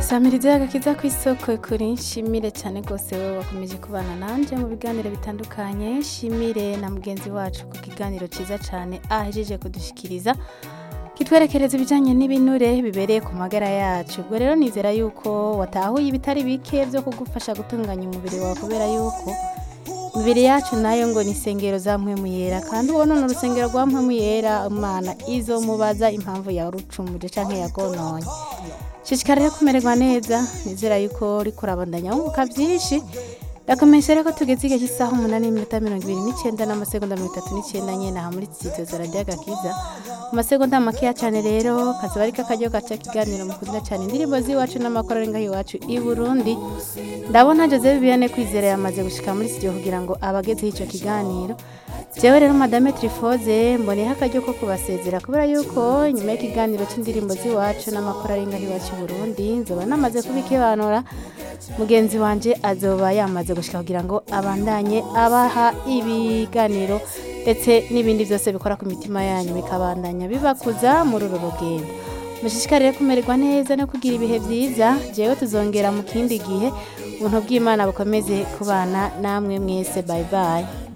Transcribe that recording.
samiriza agakiza ku isoko kuri nshimire cyane rwose wowe wakomeje kubana nanjye mu biganiro bitandukanye nshimire na mugenzi wacu ku kiganiro cyiza cyane ahejeje kudushikiriza kitwerekereza ibijyanye n'ibinure bibereye ku magara yacu ubwo rero nizera yuko watahuye ibitari bike byo kugufasha gutunganya umubiri wawe kubera yuko imibiri yacu nayo ngo ni insengero za mpwemuyera kandi ubona ni urusengero rwa mpwemuyera umwana izo mubaza impamvu yarucumuje cyangwa yagononye shishikara rero kumererwa neza nizera yuko uri kurabandanya wunguka byinshi ndakomeje rero ko tugeze igihe cy'isaha umunani n'iminota mirongo ibiri n'icyenda n'amasegonda mirongo itatu n'icyenda nyine aha muri sitidiyo radiyo agakiza mu masegonda makeya cyane rero kazaba ariko akaryo gaca kiganiro mukunda cyane indirimbo z'iwacu n'amakoro ari ngaho iwacu i burundi ndabona joseph biyane kwizera yamaze gushika muri sitidiyo kugira ngo abagezeho icyo kiganiro jewe rero madame trifoze mboneho akaryo ko kubasezera kubera yuko nyuma y'ikiganiro cy'indirimbo z'iwacu n'amakoro ari ngaho iwacu i burundi nzoba namaze kubikebanura mugenzi wanje azoba yamaze gushika kugira ngo abandanye abaha ibiganiro ndetse n'ibindi byose bikora ku mitima yanyu bikabandanya bibakuza muri uru rugendo mushishikarire kumererwa neza no kugira ibihe byiza jewe tuzongera mu kindi gihe ubuntu bw'imana bukomeze kubana namwe mwese bye bye